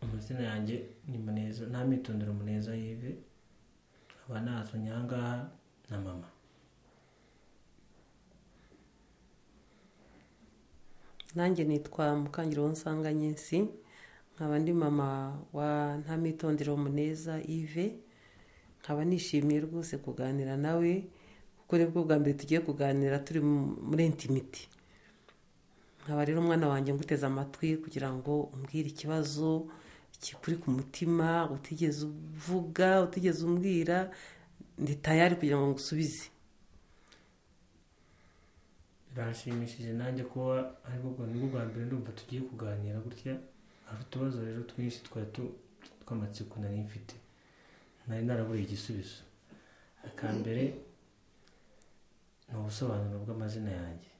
amazina yanjye ni muneza ntamitondera umuneza yive nkaba nazwi nyangaha na mama nanjye nitwa mukangiro w'unsanganyinsi nkaba ndi mama wa ntamitondera umuneza ive nkaba nishimiye rwose kuganira nawe kuko nibwo bwa mbere tugiye kuganira turi muri intimiti nkaba rero umwana wanjye nguteze amatwi kugira ngo umbwire ikibazo kikuri ku mutima utigeze uvuga utigeze umbwira ndi tayari kugira ngo ngusubize birashimishije nanjye kuba aribwo bwa- nibwo bwa mbere ndumva tugiye kuganira gutya hari utubazo rero twinshi twari tu- tw'amatsiko nari mfite nari naraburiye igisubizo aka mbere ni ubusobanuro bw'amazina yanjye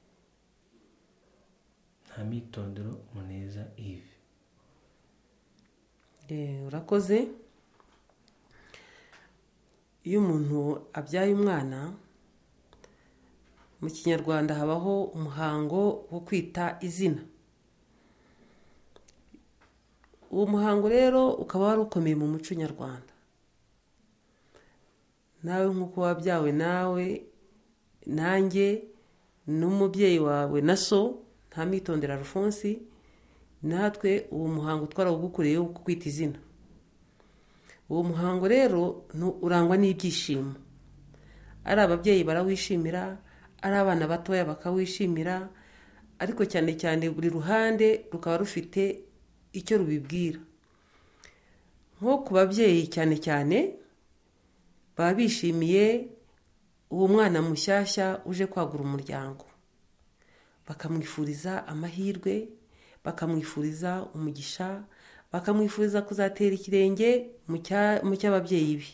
nta mitondero muneza ivi Eh, urakoze iyo umuntu abyaye umwana mu kinyarwanda habaho umuhango wo kwita izina uwo muhango rero ukaba wari ukomeye mu muco nyarwanda nawe nk'uko wabyawe nawe nanjye n'umubyeyi wawe na so ntamitondera alphonse natwe uwo muhango twarawugukoreye wo kwita izina uwo muhango rero nu- urangwa n'ibyishimo ari ababyeyi barawishimira ari abana batoya bakawishimira ariko cyane cyane buri ruhande rukaba rufite icyo rubibwira nko ku babyeyi cyane cyane baba bishimiye uwo mwana mushyashya uje kwagura umuryango bakamwifuriza amahirwe bakamwifuriza umugisha bakamwifuriza kuzatera ikirenge mu cya- mu cy'ababyeyi be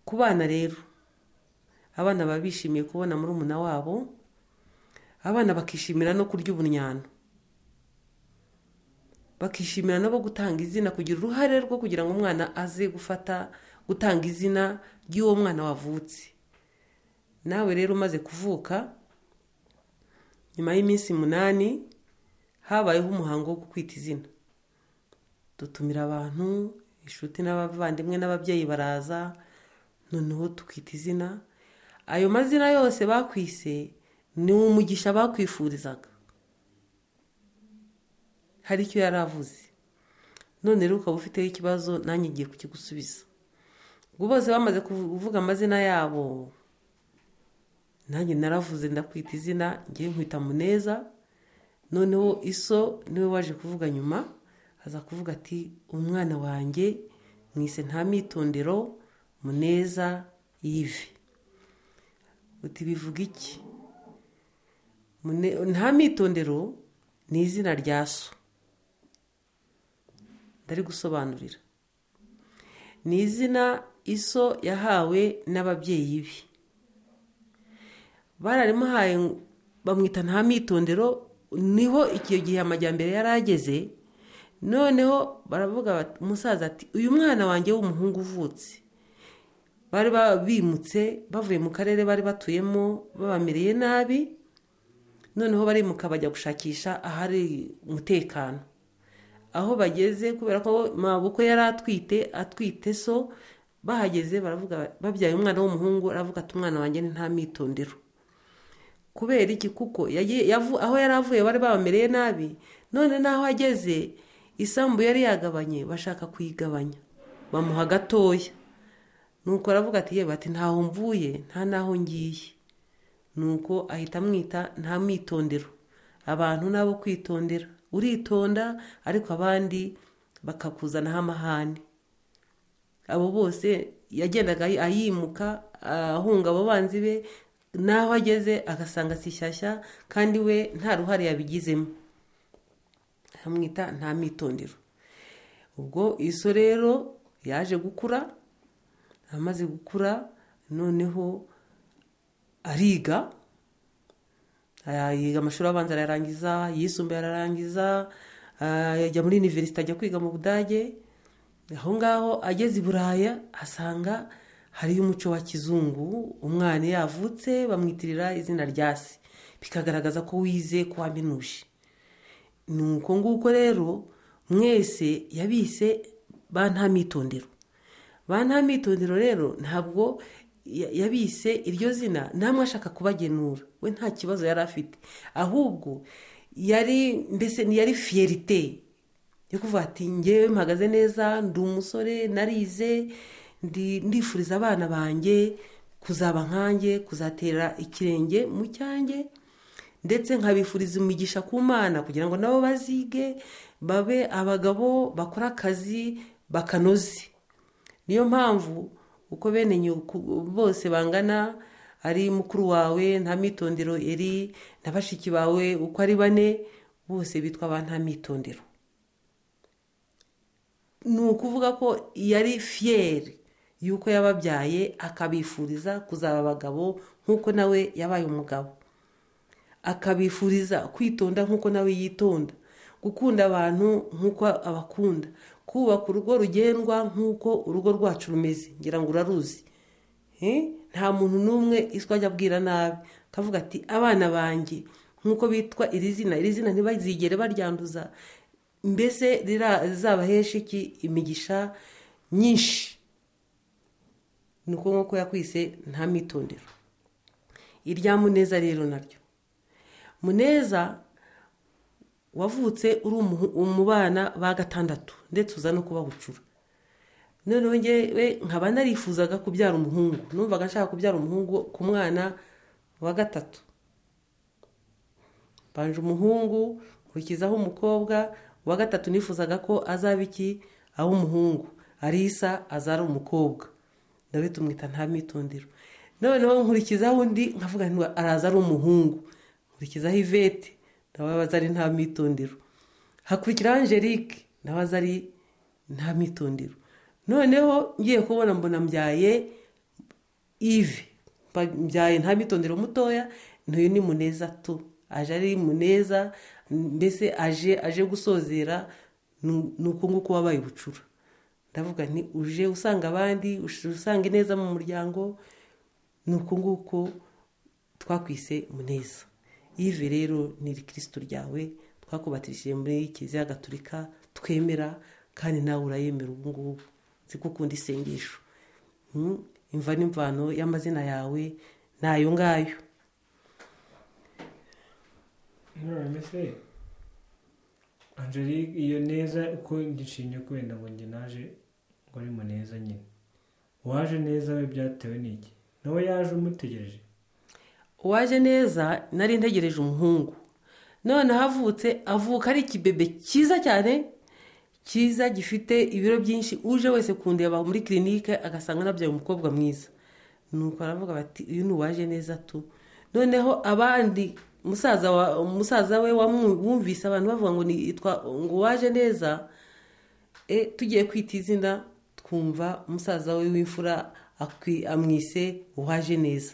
ku bana rero abana baba bishimiye kubona murumuna wabo abana bakishimira no kurya ubunyano bakishimira nabo gutanga izina kugira uruhare rwo kugira ngo umwana aze gufata gutanga izina ry'uwo mwana wavutse nawe rero umaze kuvuka nyuma y'iminsi umunani habayeho umuhango wo kwita izina dutumira abantu inshuti n'abavandimwe n'ababyeyi baraza noneho tukita izina ayo mazina yose bakwise ni umugisha bakwifurizaga hari icyo yari avuze none rero ukaba ufiteho ikibazo nanjye ngiye kukigusubiza ubwo bose bamaze kuvuga amazina yabo nanjye naravuze ndakwita izina ngiye nkwita muneza noneho iso niwe waje kuvuga nyuma aza kuvuga ati umwana wanjye mwise nta mitondero muneza yive uti bivuga iki Mune- nta mitondero ni izina rya so ndari gusobanurira ni izina iso yahawe n'ababyeyi be bararimuhaye ngo- bamwita nta mitondero niho icyo gihe amajyambere yari ageze noneho baravuga bati umusaza ati uyu mwana wanjye w'umuhungu uvutse bari ba- bimutse bavuye mu karere bari batuyemo babamereye nabi noneho barimuka bajya gushakisha ahari umutekano aho bageze kubera ko mabukwe yari atwite atwite so bahageze baravuga babyaye umwana w'umuhungu aravuga ati umwana wanjye ni nta mitondero kubera iki kuko yagiye- yavu- aho yari avuye bari babamereye nabi none n'aho ageze isambu yari yagabanye bashaka kuyigabanya bamuha gatoya nuko aravuga ati yewe ati ntaho mvuye nta n'aho ngiye nuko ahita amwita nta mitondero abantu nabo kwitondera uritonda ariko abandi bakakuzanaho amahane abo bose yagendaga ayi- ayimuka ahunga abo banzi be n'aho ageze agasanga si shyashya kandi we nta ruhare yabigizemo amwita nta mitondero ubwo iso rero yaje gukura amaze gukura noneho ariga yiga amashuri abanza arayarangiza yisumbuye ararangiza ah, ajya muri iniverisite ajya kwiga mu budage aho ngaho ageze i buraya asanga hariyo umuco wa kizungu umwana iyo yavutse bamwitirira izina rya se bikagaragaza ko wize ko waminuje ni uko nguko rero mwese yabise ba nta mitondero ba nta mitondero rero ntabwo ya- yabise iryo zina namwe ashaka kubagenura we nta kibazo yari afite ahubwo yari mbese ni yari fiyerite yo kuvuga ati ngewe mpagaze neza ndi umusore narize ndi- ndifuriza abana banjye kuzaba nkanjye kuzatera ikirenge mu cyanjye ndetse nkabifuriza umugisha ku mana kugira ngo nabo bazige babe abagabo bakora akazi bakanoze niyo mpamvu uko bene nyoko- bose bangana ari mukuru wawe nta mitondero eri na bashiki bawe uko ari bane bose bitwa ba nta mitondero ni ukuvuga ko yari fiyeri y'uko yababyaye akabifuriza kuzaba abagabo nk'uko nawe yabaye umugabo akabifuriza kwitonda nk'uko nawe yitonda gukunda abantu nk'uko abakunda kubaka urugo rugendwa nk'uko urugo rwacu rumeze ngira ngo uraruzi Eh, nta muntu n'umwe iswa ajya abwira nabi akavuga ati abana banjye nk'uko bitwa iri zina iri zina ntibazigere baryanduza mbese rira- rizabahesha iki imigisha myinshi ni uko nk'uko yakwise nta mitondero irya muneza rero naryo muneza wavutse uri umuhu- mu bana ba gatandatu ndetse uza no kubahucura noneho ngewe nkaba narifuzaga kubyara umuhungu numvaga nshaka kubyara umuhungu ku mwana wa gatatu mbanje umuhungu nkurikizaho umukobwa uwa gatatu nifuzaga ko azaba iki aho umuhungu arisa azara umukobwa nawe tumwita nta mitondero noneho nkurikizaho undi nkavuga ngo araza ari umuhungu nkurikizaho ivete nawe abaza ari nta mitondero hakurikiraho angelique nawe aza ari nta mitondero noneho ngiye kubona mbona mbyaye ive mbyaye nta mitondero mutoya ntuyu ni muneza tu aje ari muneza mbese aje aje gusozera nu- ni uko nguko wabaye ubucura ndavuga nti uje usanga abandi uje usanga ineza mu muryango ni uko nguko twakwise muneza ive rero ni kirisitu ryawe twakubatishije muri kiliziya gaturika twemera kandi nawe urayemera ubu ngubu nzi ko ukunda isengesho Mm, imva n'imvano y'amazina yawe ni ayo ngayo none se angelique iyo neza uko ngishinge kubenda ngo njye naje ngo ari muneza nyine uwaje neza we byatewe n'iki nawe yaje umutegereje uwaje neza nari ntegereje umuhungu noneho avutse avuka ari ikibebe cyiza cyane cyiza gifite ibiro byinshi uje wese kundeba muri kirinike agasanga nabyaye umukobwa mwiza nuko aravuga bati uyu ni uwaje neza tu noneho abandi musaza wa musaza we wamwu- wumvise abantu bavuga ngo ni yitwa ngo uwaje neza e, tugiye kwita izina twumva umusaza we w'imfura akwi- amwise uwaje neza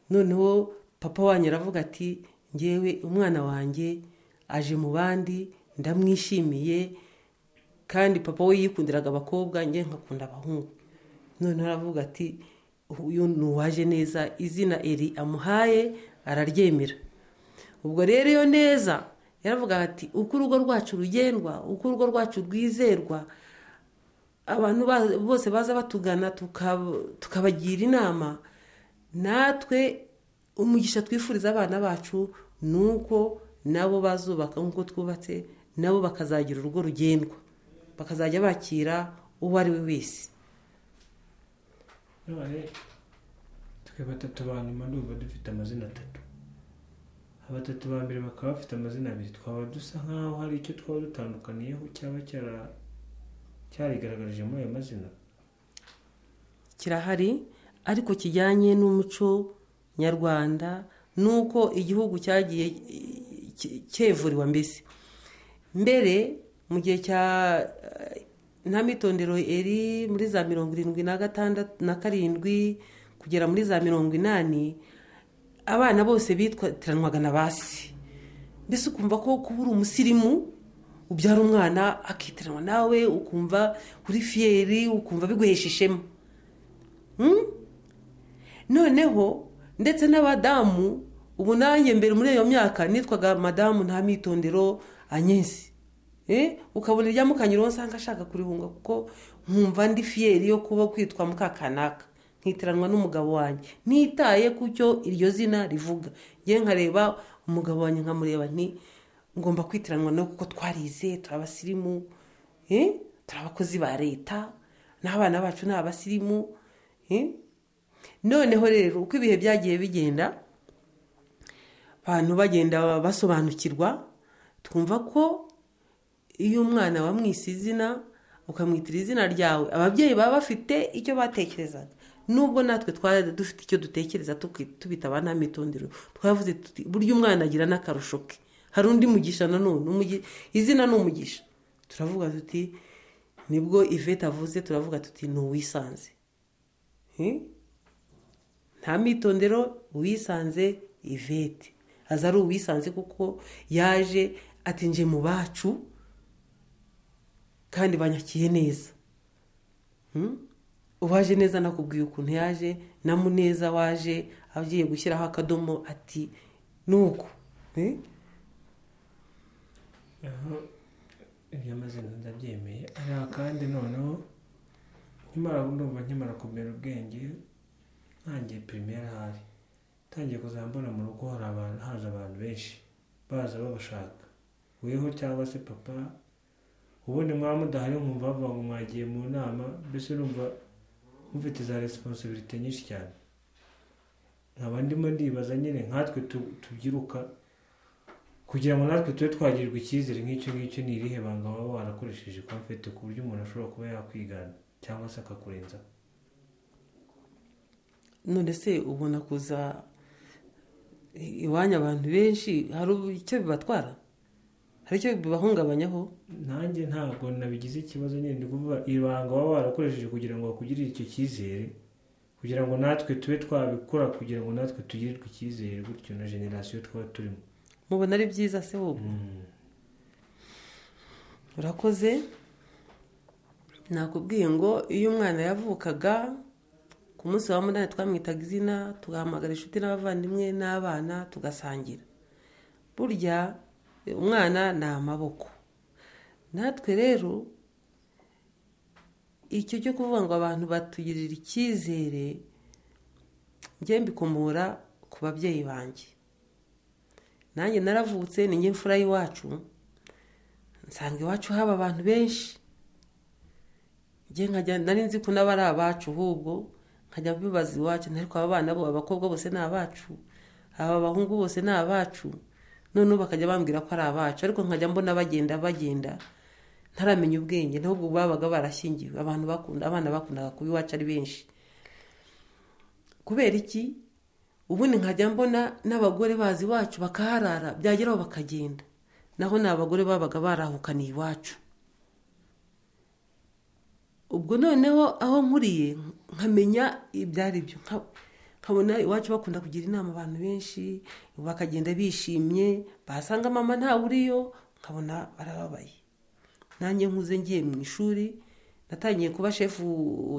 noneho papa wanyu aravuga ati ngewe umwana wanjye aje mu bandi ndamwishimiye kandi papa we yikundiraga abakobwa ngewe nkakunda abahungu noneho aravuga ati uyu ni uwaje neza izina eri amuhaye araryemera ubwo rero iyo neza yaravuga ati uko urugo rwacu rugendwa uko urugo rwacu rwizerwa abantu ba- bose baza batugana tuka- tukabagira inama natwe umugisha twifuriza abana bacu ni uko nabo bazubaka nk'uko twubatse nabo bakazagira urugo rugendwa bakazajya bakira uwo ari we wese none twe batatu ba nyuma ndumva dufite amazina atatu abatatu ba mbere bakaba bafite amazina abiri twaba dusa nk'aho hari icyo twaba dutandukaniyeho cyaba cyara- cyarigaragarije muri ayo mazina kirahari ariko kijyanye n'umuco nyarwanda n'uko igihugu cyagiye ki- cyevuriwa mbese mbere mu gihe cya eh, nta mitondero eri muri za mirongo irindwi na gatandatu na karindwi kugera muri za mirongo inani abana bose bitwatiranwaga na basi mbese ukumva ko kuba uri umusirimu ubyara umwana akitiranwa nawe ukumva uri fiyeri ukumva biguhesha ishema noneho ndetse n'abadamu ubu nanjye mbere muri iyo myaka nitwaga madamu nta mitondero anyesi Eh, ukabona irya mukanyuraho usanga ashaka kurihunga kuko nkumva ndi fiyeri yo kuba kwitwa mukakanaka nkitiranwa n'umugabo wanjye nitaye ku cyo iryo zina rivuga ngewe nkareba umugabo wanjye nkamureba nti ngomba kwitiranwa no kuko twarize turi abasirimu eh, turi abakozi ba leta n'abana bacu ni abasirimu eh. noneho rero uko ibihe byagiye bigenda abantu bagenda basobanukirwa twumva ko iyo umwana wamwise izina ukamwitira izina ryawe ababyeyi baba bafite icyo batekerezaga nubwo natwe twari dufite icyo dutekereza tubita abana mitondero twavuze tuti burya umwana agira n'akarusho ke hari undi mugisha nanone izina ni umugisha turavuga tuti nibwo ivete avuze turavuga tuti ni uwisanze nta mitondero uwisanze ivete aza ari uwisanze kuko yaje atinje mu bacu kandi banyakiye neza uwaje neza nakubwiye ukuntu yaje namuneza waje agiye gushyiraho akadomo ati ni uko aho iby'amazina ndabyemeye ariko kandi noneho nkimara ndumva nkimara kumera ubwenge ntangiye pirimeri ahari ntangiye kuzambona mu rugo hari abantu haza abantu benshi baza babashaka weho cyangwa se papa ubundi mwaba mudahari nkumva bavuga ngo mwagiye mu nama mbese urumva mufite za resiposibirite nyinshi cyane nkaba ndimo ndibaza nyine nkatwe tubyiruka kugira ngo natwe tube twagirirwa icyizere nk'icyo ngicyo ni irihe banga waba warakoresheje komfete ku buryo umuntu ashobora kuba yakwigana cyangwa se akakurenzaho none se ubona kuza iwanyu abantu benshi hari icyo bibatwara hari icyo bibahungabanyaho nanjye ntabwo nabigize ikibazo nyine ni kuvuga ibanga waba warakoresheje kugira ngo bakugirire icyo cyizere kugira ngo natwe tube twabikora kugira ngo natwe tugirirwe icyizere gutyo na generasiyo twaba turimo mubona ari byiza se wowe urakoze nakubwiye ngo iyo umwana yavukaga ku munsi wa munani twamwitaga izina tugahamagara inshuti n'abavandimwe n'abana tugasangira burya umwana ni amaboko natwe rero icyo cyo kuvuga ngo abantu batugirira icyizere njye mbikomora ku babyeyi banjye nanjye naravutse ni njye mfura y'iwacu nsanga iwacu haba abantu benshi nari nzi ko n'aba ari abacu ahubwo nkajya mbibaza iwacu ariko aba bana bo abakobwa bose ni abacu aba bahungu bose ni abacu noneho bakajya bambwira ko ari abacu ariko nkajya mbona bagenda bagenda ntaramenya ubwenge ntabwo babaga barashyingiwe abantu bakunda abana bakundaga kuba iwacu ari benshi kubera iki ubundi nkajya mbona n'abagore bazi iwacu bakaharara byageraho bakagenda naho ni abagore babaga barahukaniye iwacu ubwo noneho aho nkuriye nkamenya ibyari byo nkabona iwacu bakunda kugira inama abantu benshi bakagenda bishimye basanga mama ntawe uriyo nkabona barababaye nanjye nkuze ngiye mu ishuri natangiye kuba shefu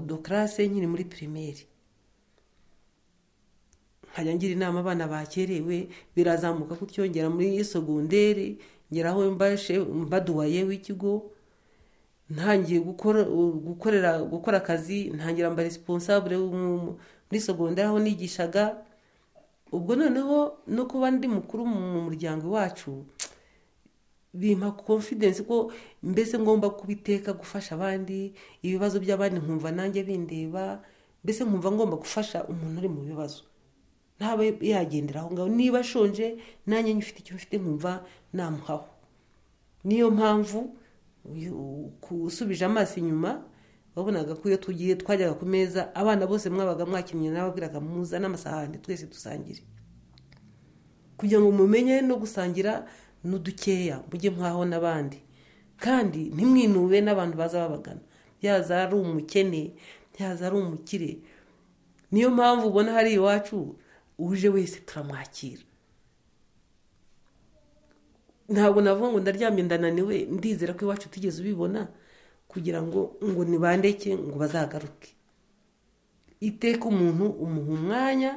do karase nkiri muri pirimeri nkajya ngira inama abana bakerewe birazamuka kutyongera muri sogonderi ngeraho mbaduwaye w'ikigo ntangiye gukorera gukora akazi ntangira mba responsable muri sogonderi aho nigishaga ubwo noneho no kuba ndi mukuru mu muryango iwacu bimpa confidence ko mbese ngomba kubiteka gufasha abandi ibibazo by'abandi nkumva nanjye bindeba mbese nkumva ngomba gufasha umuntu uri mu bibazo ntaba yagendera aho ngaho niba ashonje nanjye nyifite icyo mfite nkumva namuhaho niyo mpamvu usubije amaso inyuma wabonaga ko iyo tugiye twajyaga ku meza abana bose mwabaga mwakinnye n'ababwiraga muza n'amasahani twese dusangire kugira ngo mumenye no gusangira n'udukeya mujye mwaho n'abandi kandi ntimwinube n'abantu baza babagana byaza ari umukene byaza ari umukire niyo mpamvu ubona hari iwacu uje wese turamwakira ntabwo navuga ngo ndaryamye ndananiwe ndizera ko iwacu tugeze ubibona kugira ngo ngo nibandeke ngo bazagaruke iteka umuntu umuha umwanya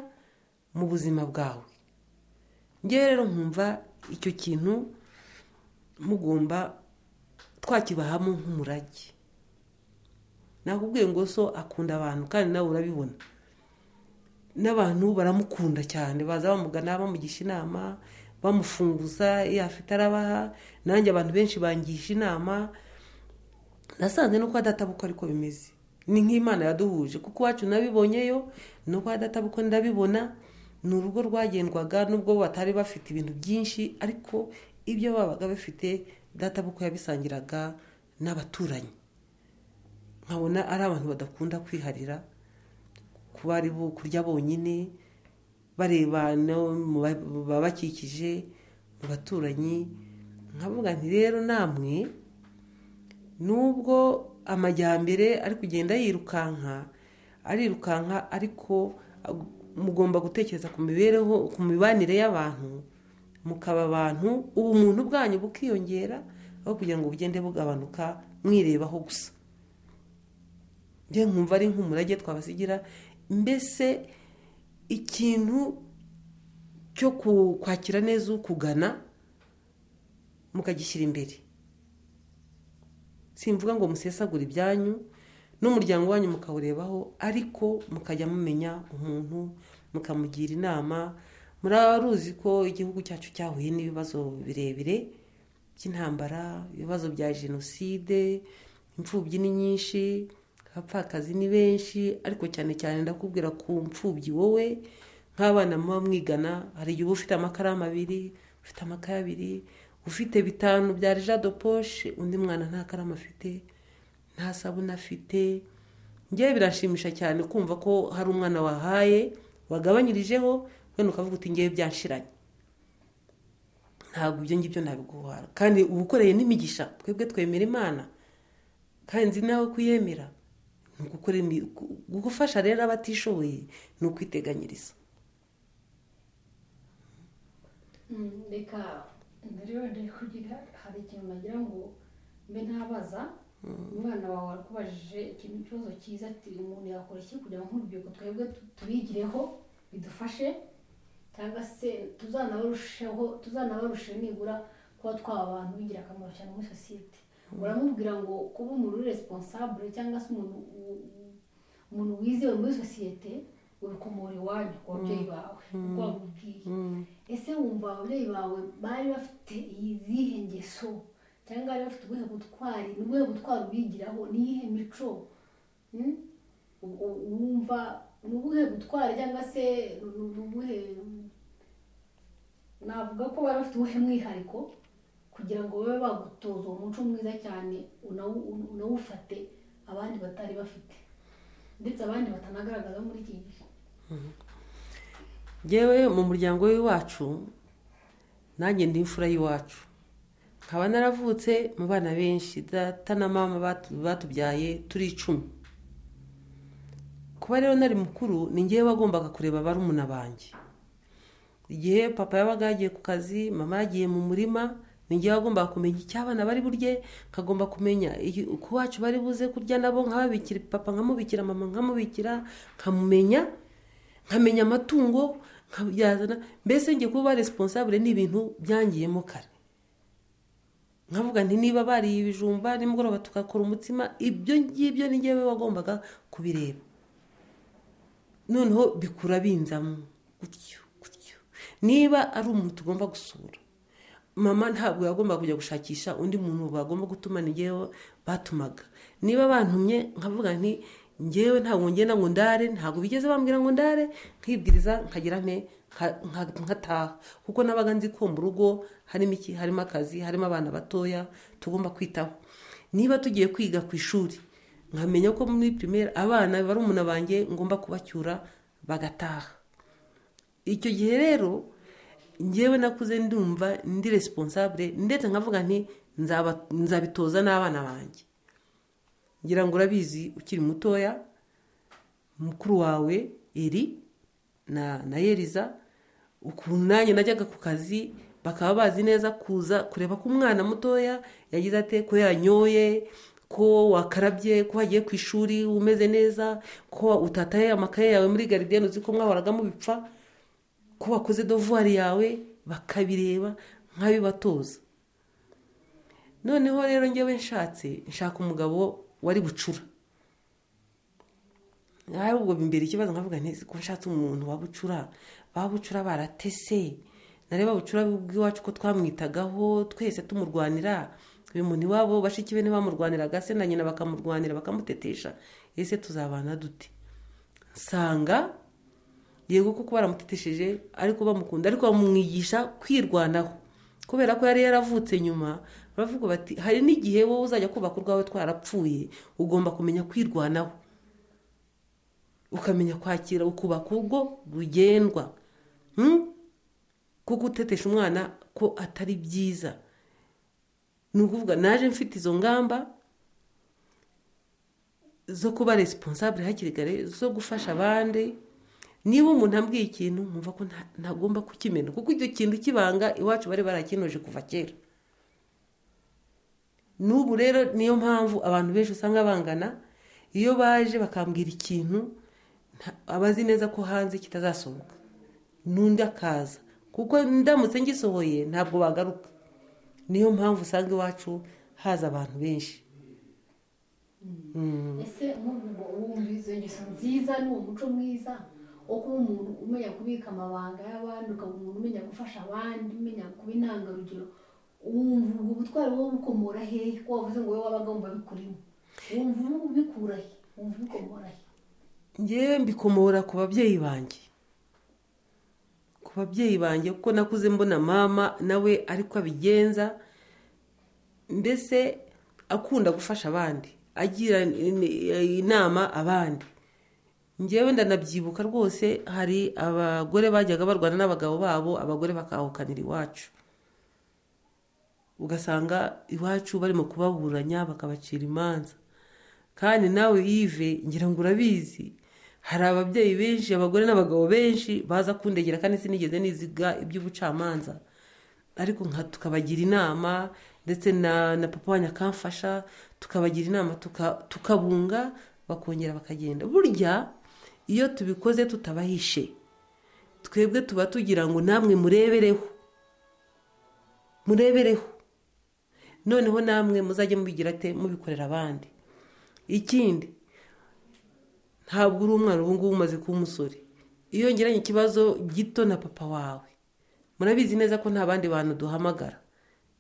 mu buzima bwawe ngewe rero nkumva icyo kintu mugomba twakibahamo nk'umurage nakubwiye ngo so akunda abantu kandi nawe urabibona n'abantu baramukunda cyane baza bamugana bamugisha inama bamufunguza iyo afite arabaha nanjye abantu benshi bangisha inama nasanze nuko adatabuka ariko bimeze ni nk'imana yaduhuje kuko iwacu nabibonyeyo nuko adatabuka ndabibona ni urugo rwagendwaga nubwo batari bafite ibintu byinshi ariko ibyo babaga bafite databuka yabisangiraga n'abaturanyi nkabona ari abantu badakunda kwiharira kuba ari kurya bonyine bareba babakikije mu baturanyi nkavuga nti rero namwe nubwo amajyambere ari kugenda yirukanka arirukanka ariko mugomba gutekereza ku mibereho ku mibanire y'abantu mukaba abantu ubumuntu bwanyu bukiyongera aho kugira ngo bugende bugabanuka mwirebaho gusa njye nkumva ari nk'umurage twabasigira mbese ikintu cyo kwakira neza ukugana mukagishyira imbere simvuga ngo musesagure ibyanyu n'umuryango wanyu mukawurebaho ariko mukajya mumenya umuntu mukamugira inama muraba ruzi ko igihugu cyacu cyahuye n'ibibazo birebire by'intambara ibibazo bya jenoside imfubyi ni nyinshi abapfakazi ni benshi ariko cyane cyane ndakubwira ku mfubyi wowe nk'abana muba mwigana hari igihe uba ufite amakaramu abiri ufite amakaye abiri ufite bitanu bya jado poshe undi mwana nta karamu afite nta sabune afite ngewe birashimisha cyane kumva ko hari umwana wahaye wagabanyirijeho wenda ukavuga uti ngewe byanshiranye ntabwo ibyo ngibyo nabiguhara kandi uba ukoreye n'imigisha twebwe twemera imana kandi nzi nawe kuyemera ni gufasha rero abatishoboye ni ukwiteganyiriza reka mbere wenda kugira hari ikintu nagira ngo mbe ntabaza umwana wawe warakubajije ikintu ikibazo cyiza ati umuntu yakora iki kugira ngo nk'urubyiruko twebwe tubigireho bidufashe cyangwa se tuzanabarusheho tuzanabarushe nibura kuba twaba abantu b'ingirakamaro cyane muri sosiyete uramubwira ngo kuba umuntu uri responsable cyangwa se umuntu umuntu wizewe muri sosiyete urukomora iwanyu ku babyeyi bawe uko wabibwiye ese wumva ababyeyi bawe bari bafite izihe ngeso cyangwa bari bafite ubuhe butwari ni ubuhe butwari ubigiraho niyihe mico wumva ni ubuhe butwari cyangwa se ni ubuhe navuga ko bari bafite ubuhe mwihariko kugira ngo babe bagutoza uwo muco mwiza cyane unawufate abandi batari bafite ndetse abandi batanagaragaza muri iki gihe ngewe mu muryango w'iwacu nanjye ndi imfura y'iwacu nkaba naravutse mu bana benshi data na mama batubyaye turi icumi kuba rero nari mukuru ni ngewe wagombaga kureba barumuna banjye igihe papa yabaga yagiye ku kazi mama yagiye mu murima ni ngewe wagombaga kumenya icyo abana bari burye nkagomba kumenya uko iwacu bari buze kurya nabo nkababikira papa nkamubikira mama nkamubikira nkamumenya nkamenya amatungo nkayazana mbese ngiye kuba responsable ni ibintu byangiyemo kare nkavuga nti niba bariye ibijumba nimugoroba tugakora umutsima ibyo ngibyo ni ngewe wagombaga kubireba noneho bikura binzamo gutyo gutyo niba ari umuntu tugomba gusura mama ntabwo yagomba kujya gushakisha undi muntu bagomba gutuma ni ngewe batumaga niba bantumye nkavuga nti ngewe ntabwo ngenda ngo ndare ntabwo bigeze bambwira ngo ndare nkibwiriza nkagira nte nkataha kuko nabaga nzi ko mu rugo harimo iki harimo akazi harimo abana batoya tugomba kwitaho niba tugiye kwiga ku ishuri nkamenya ko muri pirimeri abana bari umuntu banjye ngomba kubacyura bagataha icyo gihe rero ngewe nakuze ndumva ndi responsable ndetse nkavuga nti nzabitoza n'abana banjye ngira ngo urabizi ukiri mutoya mukuru wawe eri na yeriza ukuntu nanjye najyaga ku kazi bakaba bazi neza kuza kureba ko umwana mutoya yagize ate ko yanyoye ko wakarabye ko wagiye ku ishuri umeze neza ko utataye amakaye yawe muri garidiyeni uzi ko mwahoraga mubipfa ko wakoze dovuwari yawe bakabireba nk'abibatoza noneho rero ngewe nshatse nshaka umugabo wari bucura hari ubwo imbere ikibazo nkavuga nti ko nshatse umuntu wabucura babucura baratese nareba babucura bw'iwacu ko twamwitagaho twese tumurwanira uyu muntu iwabo bashiki be ntibamurwaniraga se na nyina bakamurwanira bakamutetesha ese tuzabana dute nsanga yego kuko baramutetesheje ariko bamukunda ariko bamwigisha kwirwanaho kubera ko yari yaravutse nyuma baravuga bati hari n'igihe wowe uzajya kubaka urwawe twarapfuye ugomba kumenya kwirwanaho ukamenya kwakira ukubaka urwo rugendwa kuko utetesha umwana ko atari byiza ni ukuvuga naje mfite izo ngamba zo kuba resiponsabure hakiri kare zo gufasha abandi niba umuntu ambwiye ikintu mwumva ko ntagomba kukimena kuko icyo kintu kibanga iwacu bari barakinoje kuva kera n'ubu rero niyo mpamvu abantu benshi usanga bangana iyo baje bakambwira ikintu aba azi neza ko hanze kitazasohoka n'undi akaza kuko ndamutse ngisohoye ntabwo bagaruka niyo mpamvu usanga iwacu haza abantu benshi ese nk'ubu wumva izo ngeso nziza ni umuco mwiza wo kuba umuntu umenya kubika amabanga y'abandi ukaba umuntu umenya gufasha abandi umenya kuba intangarugero wumva ubwo butwari wowe bukomora hehe ko wavuze ngo wowe wabaga wumva bikurimo wumva ubikura he wumva ubikomora he ngewe mbikomora ku babyeyi banjye ku babyeyi banjye kuko nakuze mbona mama nawe ariko abigenza mbese akunda gufasha abandi agira inama abandi ngewe ndanabyibuka rwose hari abagore bajyaga barwana n'abagabo babo abagore bakahukanira iwacu ugasanga iwacu barimo kubaburanya bakabacira imanza kandi nawe yive ngira ngo urabizi hari ababyeyi benshi abagore n'abagabo benshi baza kundegera kandi sinigeze niziga iby'ubucamanza ariko nka tukabagira inama ndetse na na papa wanyu akamfasha tukabagira inama tuka- tukabunga bakongera bakagenda burya iyo tubikoze tutabahishe twebwe tuba tugira ngo namwe murebereho murebereho noneho namwe muzajye mubigira te mubikorera abandi ikindi ntabwo uri umwana ubu ngubu umaze kuba umusore iyo ngeranye ikibazo gito na papa wawe murabizi neza ko nta bandi bantu duhamagara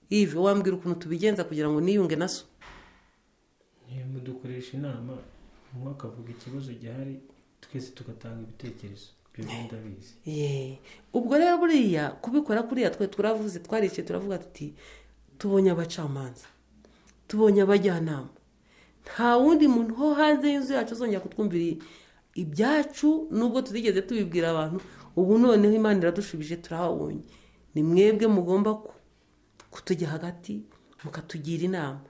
yive wambwira ukuntu tubigenza kugira ngo niyunge na so niyo mudukoresha inama umwe akavuga ikibazo gihari twese tugatanga ibitekerezo ibyo bintu ndabizi Yee. ubwo rero buriya kubikora kuriya twe turavuze twaricaye turavuga tuti tubonye abacamanza tubonye abajyanama nta wundi muntu ho hanze y'inzu yacu uzongera kutwumvira ibyacu nubwo tutigeze tubibwira abantu ubu noneho imana iradushubije turahabonye ni mwebwe mugomba ku- kutujya hagati mukatugira inama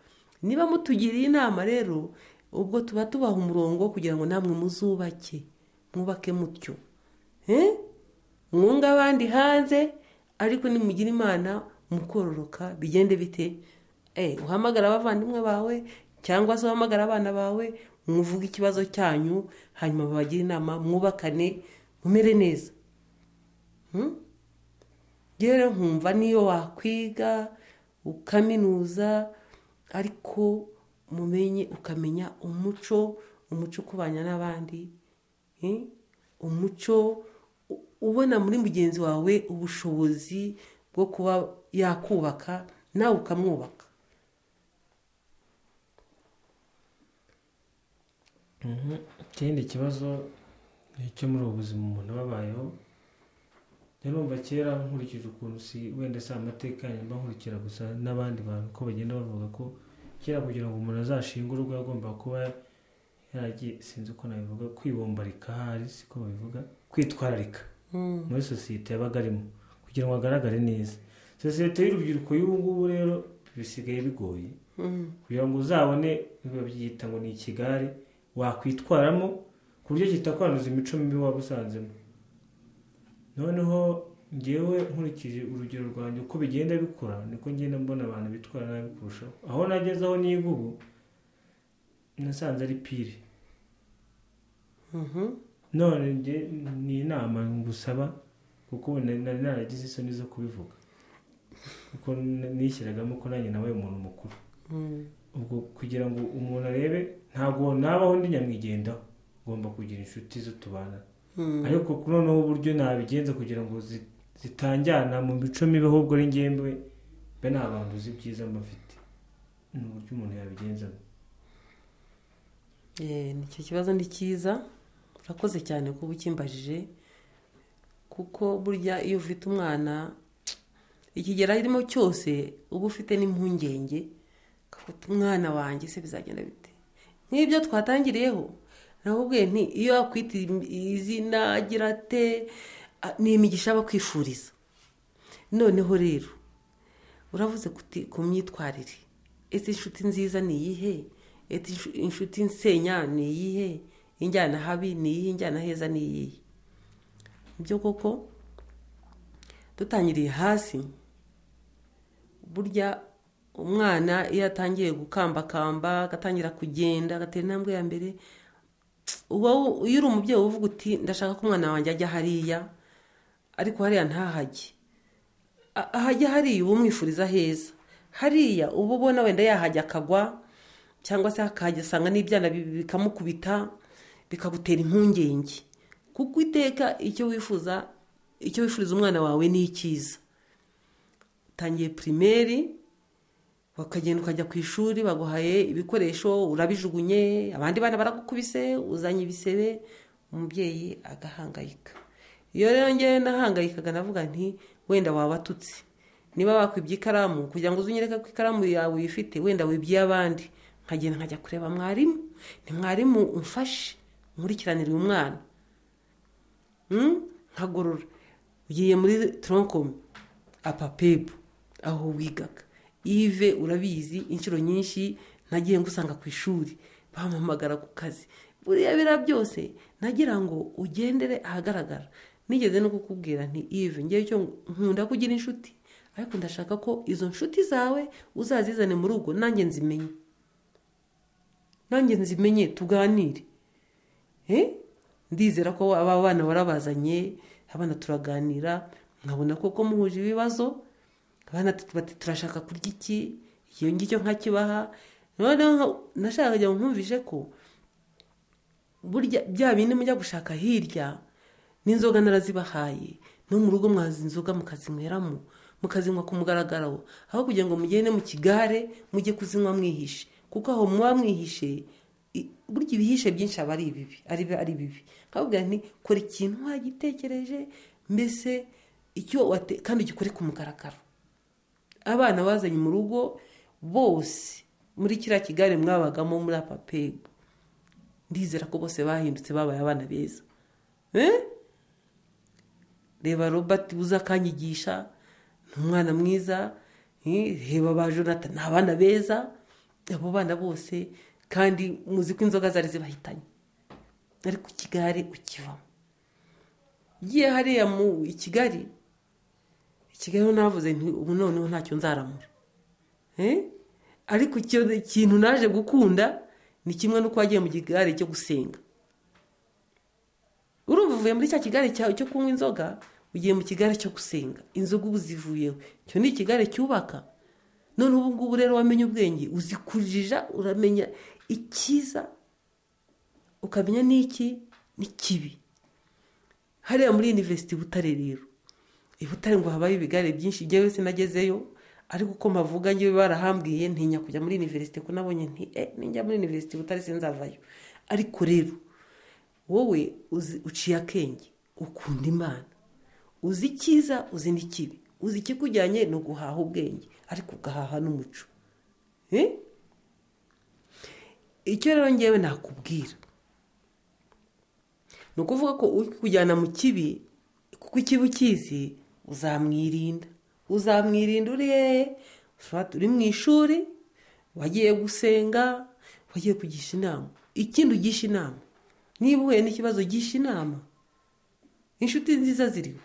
niba mutugiriye inama rero ubwo tuba tubaha umurongo kugira ngo namwe muzubake mwubake mutyo Eh? mwunga abandi hanze ariko nimugira imana mukororoka bigende bite Eh, uhamagara abavandimwe bawe cyangwa se uhamagara abana bawe muvuge ikibazo cyanyu hanyuma babagire inama mwubakane mumere neza Hmm? rero nkumva niyo wakwiga ukaminuza ariko mumenye ukamenya umuco umuco ukubanya n'abandi eh? umuco u- ubona muri mugenzi wawe ubushobozi bwo kuba yakubaka nawe ukamwubaka Mhm. ikindi kibazo ni icyo muri ubu buzima umuntu aba abayeho rero numva kera nkurikije ukuntu si wenda si amateka yanjye mba nkurikira gusa n'abandi bantu ko bagenda bavuga ko kera kugira ngo umuntu azashinge urugo agomba kuba yaragiye sinzi uko nabivuga kwibombarika ahari siko babivuga kwitwararika muri sosiyete yabaga arimo kugira ngo agaragare neza sosiyete y'urubyiruko y'ubu ngubu rero bisigaye bigoye Mm. kugira ngo uzabone babyita ngo ni ikigare wakwitwaramo ku buryo kitakwanduza imico mibi waba usanzemo noneho ngewe nkurikije urugero rwanjye uko bigenda bikura niko ngenda mbona abantu bitwara nabi kurushaho aho nageze aho niga ubu nasanze ari pire Mhm. none njye ni inama ngusaba kuko ubu nari nari naragize isoni zo kubivuga kuko nishyiragamo ko nanjye nabaye umuntu mukuru ubwo kugira ngo umuntu arebe ntabwo nabaho ndi nyamwigendaho ugomba kugira inshuti zo tubana ariko kuri noneho uburyo nabigenza kugira ngo zi- zitanjyana mu mico mibi ahubwo ari ngemwe mbe nta bantu uzi ibyiza mbafite ni uburyo umuntu yabigenzamo Eh, ni icyo kibazo ni cyiza urakoze cyane kuba ukimbajije kuko burya iyo ufite umwana ikigero arimo cyose uba ufite n'impungenge ukavuga umwana wanjye se bizagenda bite nk'ibyo twatangiriyeho nawe nti iyo akwita izina agira ate ah, ni imigisha aba akwifuriza noneho rero uravuze kuti ku myitwarire ese inshuti nziza ni iyihe ese inshu- inshuti nsenya ni iyihe injyana habi ni iyihe injyana heza ni iyihe nibyo koko dutangiriye hasi burya umwana iyo atangiye gukambakamba agatangira kugenda agatera intambwe ya mbere uba wu- iyo uri umubyeyi uvuga uti ndashaka ko umwana wanjye ajya hariya ariko hariya ntahajye A- ahajya hariya uba umwifuriza heza hariya uba ubona wenda yahajya akagwa cyangwa se akahajya asanga n'ibyana bi- bikamukubita bikagutera impungenge kuko iteka icyo wifuza icyo wifuriza umwana wawe ni icyiza utangiye pirimeri bakagenda ukajya ku ishuri baguhaye ibikoresho urabijugunye abandi bana baragukubise uzanye ibisebe umubyeyi agahangayika iyo rero ngewe nahangayikaga navuga nti wenda wabatutse niba bakwibye ikaramu kugira ngo uzunyereke ko ikaramu yawe uyifite wenda wibye abandi nkagenda nkajya kureba mwarimu ni mwarimu umfashe nkurikiranire uyu mwana Mm? nkagorora ugiye muri toronkome apapebu aho wigaga ive urabizi inshuro nyinshi nagiye ngusanga ku ishuri bampamagara ku kazi buriya biriya byose nagira ngo ugendere ahagaragara nigeze no kukubwira nti ive ngewe icyo nkunda kugira inshuti ariko ndashaka ko izo nshuti zawe uzazizane mu rugo nanjye nzimenye nanjye nzimenye tuganire Eh? ndizera ko aba bana warabazanye abana turaganira nkabona koko muhuje ibibazo abana tu- bati turashaka kurya iki iyo ngicyo nkakibaha noneho nka- nashakaga kugira ngo nkumvishe ko burya bya bindi mujya gushaka hirya n'inzoga narazibahaye no mu rugo mwazi inzoga mukazinyweramo mukazinywa ku mugaragaro aho kugira ngo mugende mu kigare mujye kuzinywa mwihishe kuko aho muba mwihishe i- burya ibihishe byinshi aba ari ibibi ari bi- ari bibi nkababwira nti kora ikintu wagitekereje mbese icyo wate kandi ugikore ku mugaragaro abana bazanye mu rugo bose muri kiriya kigare mwabagamo muri apapego ndizera ko bose bahindutse babaye abana beza Eh? reba robert buza akanyigisha ni umwana mwiza eh, reba ba jonathan ni abana beza abo bana bose kandi muzi ko inzoga zari zibahitanye ariko ikigare ukivamo ugiye hariya mu i kigali i kigali ho navuze nti ubu noneho ntacyo nzaramura Eh? ariko icyo kintu naje gukunda ni kimwe n'uko wagiye mu kigare cyo gusenga urumva uvuye muri cya kigare cyawe cyo kunywa inzoga ugiye mu kigare cyo gusenga inzoga ubu zivuyeho icyo ni ikigare cyubaka none ubu ngubu rero wamenye ubwenge uzikurija uramenya icyiza ukamenya n'iki n'ikibi hariya muri university i butare rero i butare ngo habayo ibigare byinshi njyewe sinagezeyo ariko uko mavuga njyewe barahambwiye ntinya kujya muri university ko nabonye nti eh ninjya muri university i butare sinzavayo ariko rero wowe uzi- uciye akenge ukunda imana uzi icyiza uzi n'ikibi uzi ikikujyanye ni uguhaha ubwenge ariko ugahaha n'umuco Eh? icyo rero ngewe nakubwira ni ukuvuga ko ukujyana mu kibi kuko ikibi ukizi uzamwirinda uzamwirinda uri hehe ushobora- uri mu ishuri wagiye gusenga wagiye kugisha inama ikindi ugisha inama niba uhuye n'ikibazo gisha inama inshuti nziza ziriho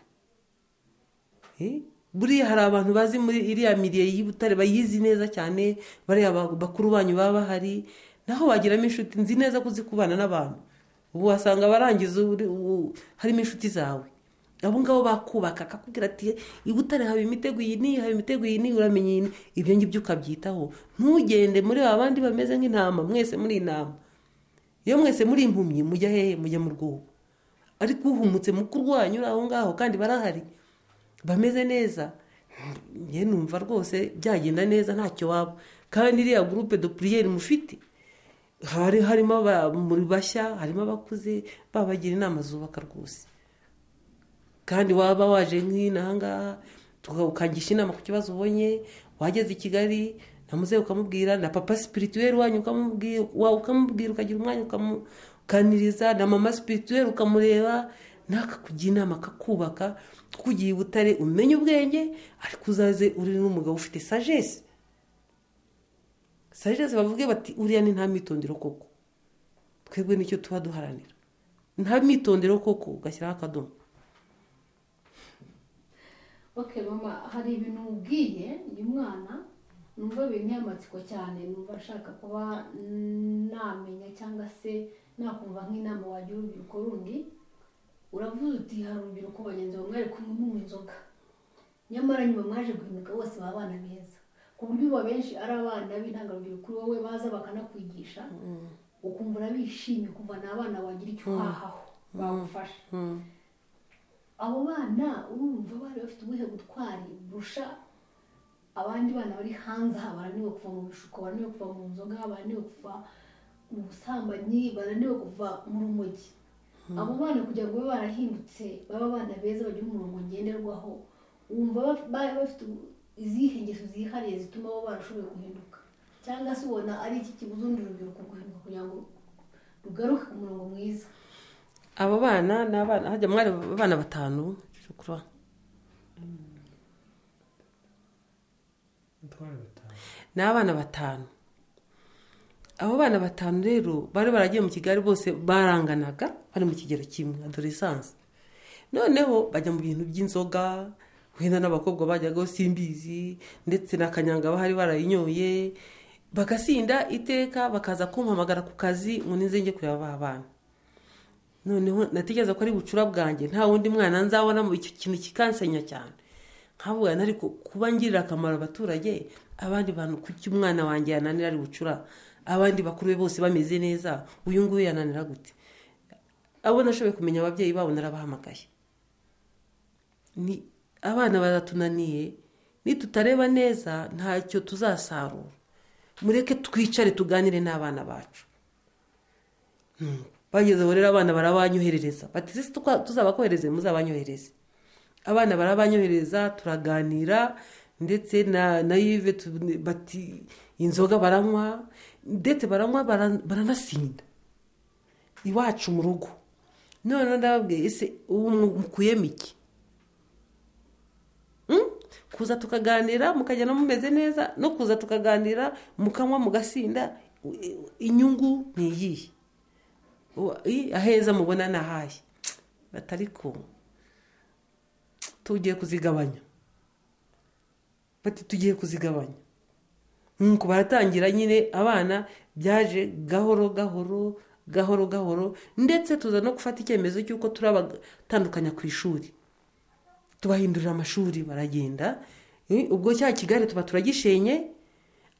Eh, buriya hari abantu bazi muri iriya miriye y'ibutare bayizi neza cyane bariya ba- bakuru banyu baba bahari naho wagiramo inshuti nzi neza ko uzi kubana n'abantu ubu wasanga abarangiza uri- u- harimo inshuti zawe abo ngabo bakubaka akakubwira ati ibutare haba imitego iyi n'iyi haba imitego iyi n'iyi uramenya iyi n'iyi." ibyo ngibyo ukabyitaho ntugende muri ba bandi bameze nk'intama mwese muri intama iyo mwese muri impumyi mujya hehe mujya mu rwobo ariko uhumutse mukurwanya uri aho ngaho kandi barahari bameze neza njye numva rwose byagenda neza ntacyo waba kandi iriya gurupe do puriyeri mufite hari harimo aba- muri bashya harimo abakuze babagira inama zubaka rwose kandi waba waje nk'inahangaha ukangisha inama ku kibazo ubonye wageze i kigali na muzehe ukamubwira na papa sipirituweri wanyu ukamubwira wawe ukamubwira ukagira umwanya ukamuganiriza na mama sipirituweri ukamureba n'akakugira inama akakubaka kuko ugiye i butare umenye ubwenge ariko uzaze uri n'umugabo ufite sajesi sajesi bavuge bati uriya ni nta mitondero koko twebwe nicyo tuba duharanira nta mitondero koko ugashyiraho akadomo oke mama hari ibintu ubwiye uyu mwana numva binteye amatsiko cyane numva ashaka kuba namenya cyangwa se nakumva nk'inama wagira urubyiruko rundi uravuze uti hari urubyiruko bagenzi bawe mwari kumwe munywa inzoga nyamara nyuma mwaje guhinduka bose baba abana beza ku buryo uba benshi ari abana b'intangarugero kuri wowe baza bakanakwigisha ukumva urabishimye ukumva ni abana wagira icyo uhahaho bagufasha abo bana urumva bari bafite ubuhe butwari burusha abandi bana bari hanze aha bananiwe kuva mu bishuko bananiwe kuva mu nzoga bananiwe kuva mu busambanyi bananiwe kuva mu rumogi abo bana kugira ngo babe barahindutse babe abana beza bagira umurongo ngenderwaho wumva baf- bari bafite ubu- izihe ngeso zihariye zituma bo barashoboye guhinduka cyangwa se ubona ari iki kibuza urundi rubyiruko guhinduka kugira ngo rugaruke ku murongo mwiza abo bana ni abana hajya mwari abana batanu shukura twari batanu ni abana batanu abo bana batanu rero bari baragiye mu kigali bose baranganaga bari mu kigero kimwe adoresanse noneho bajya mu bintu by'inzoga wenda n'abakobwa bajyaga simbizi ndetse na kanyanga bahari barayinyoye bagasinda iteka bakaza kumpamagara ku kazi ngo nize njye kureba ba bana noneho natekereza ko ari bucura bwanjye nta wundi mwana nzabona mu icyo kintu kikansenya cyane nkavuga ariko kuba ngirira akamaro abaturage abandi bantu kuki umwana wanjye yananira ari bucura abandi bakuru be bose bameze neza uyu nguyu yananira gute abo nashoboye kumenya ababyeyi babo narabahamagaye ni abana baratunaniye nitutareba neza ntacyo tuzasarura mureke twicare tuganire n'abana bacu bageze aho rero abana barabanyoherereza bati "Ese twa- tuzabakohereze muzabanyohereze abana barabanyohereza turaganira ndetse na na yive tu- bati inzoga baranywa ndetse baranywa bara- baranasinda iwacu mu rugo noneho ndababwiye ese ubu mu- mukuyemo iki Mm? kuza tukaganira mukagenda mumeze neza no kuza tukaganira mukanywa mugasinda i- inyungu ni iyihe Uwa- i- aheza mubona ni ahahe batari kumwe tugiye kuzigabanya bati tugiye kuzigabanya nuko baratangira nyine abana byaje gahoro gahoro gahoro gahoro ndetse tuza no gufata icyemezo cy'uko turabatandukanya ku ishuri tubahindurira amashuri baragenda Eh, ubwo cya kigali tuba turagishenye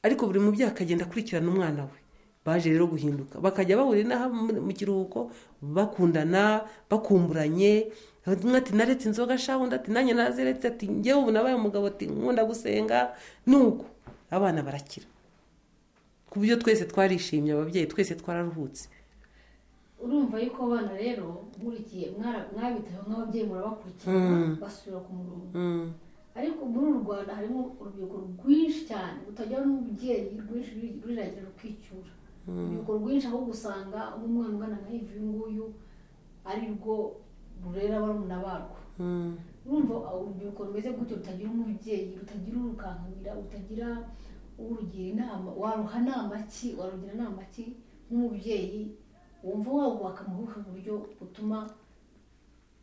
ariko buri mubyeyi akagenda akurikirana umwana we baje rero guhinduka bakajya bahurira inaha mu- mu kiruhuko bakundana bakumburanye umwe ati naretse inzoga shaho undi ati nanjye naziretse ati ngewe ubu nabaye umugabo ati nkunda gusenga nuko abana barakira ku buryo twese twarishimye ababyeyi twese twararuhutse urumva yuko abana rero nkurikiye mwara- mwabitayeho nk'ababyeyi murabakurikiye basubira ku murongo ariko muri uru rwanda harimo urubyiruko rwinshi cyane rutagira n'umubyeyi rwinshi ruri- ruriragira rukicyura urubyiruko rwinshi ahubwo usanga nk'umwana ungana nka ivi uyu nguyu ari rwo rurera barumuna barwo urumva urubyiruko rumeze gutyo rutagira umubyeyi rutagira urukankamira rutagira urugira inama waruha nama ki warugira inama ki nk'umubyeyi wumva wabubaka mu buhe buryo butuma